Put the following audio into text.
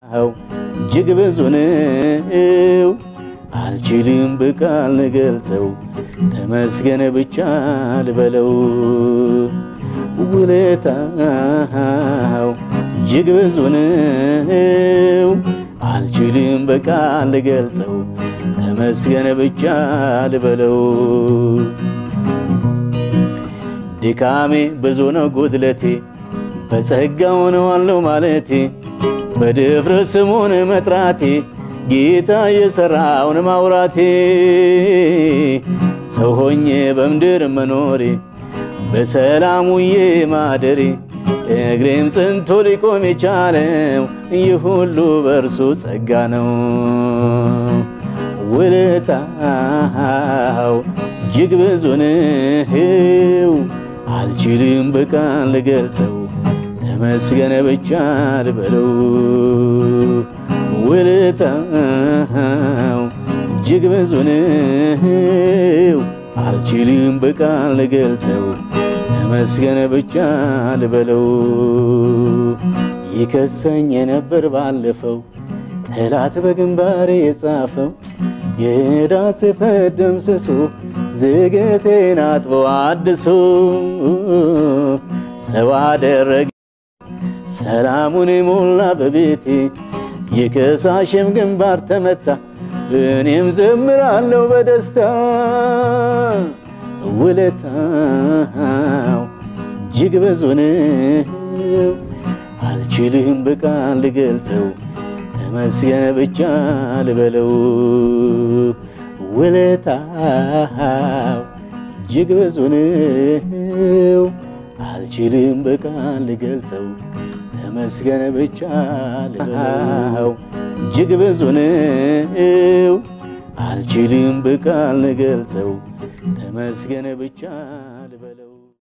እጅግ ብዙ ነው አልችልም በቃል ልገልጸው ተመስገን ብቻ ልበለው ውለታው እጅግ ብዙ ነው አልችልም በቃል ልገልጸው ተመስገን ብቻ ልበለው ድካሜ ብዙ ነው ጉድለቴ በጸጋው ነው አለው ማለቴ በድፍረት ስሙን መጥራቴ ጌታ የሠራውን ማውራቴ ሰው ሆኜ በምድር መኖሬ በሰላም ውዬ ማደሬ እግሬም ጽንቶ ሊቆም የቻለው ይህ ሁሉ በእርሱ ጸጋ ነው። ውለታው እጅግ ብዙ ነው አልችልም በቃል ልገልጸው ተመስገን ብቻ ልበለው ውለታው እጅግ ብዙ ነው አልችልም በቃል ልገልጸው ተመስገን ብቻ ልበለው ይከሰኝ የነበር ባለፈው ጠላት በግንባሬ የጻፈው የዕዳ ጽሕፈት ደምስሶ ዝገቴን አጥቦ አድሶ ሰው አደረገ ሰላሙን ሞላ በቤቴ የከሳሽም ግንባር ተመታ እኔም ዘምራለሁ በደስታ ውለታው እጅግ ብዙ ነው አልችልም በቃል ልገልጸው ተመስገን ብቻ ልበለው ውለታው እጅግ ብዙ ነው አልችልም በቃል ልገልጸው ተመስገን ብቻ ልበለው እጅግ ብዙ ነው አልችልም በቃል ልገልጸው ተመስገን ብቻ ልበለው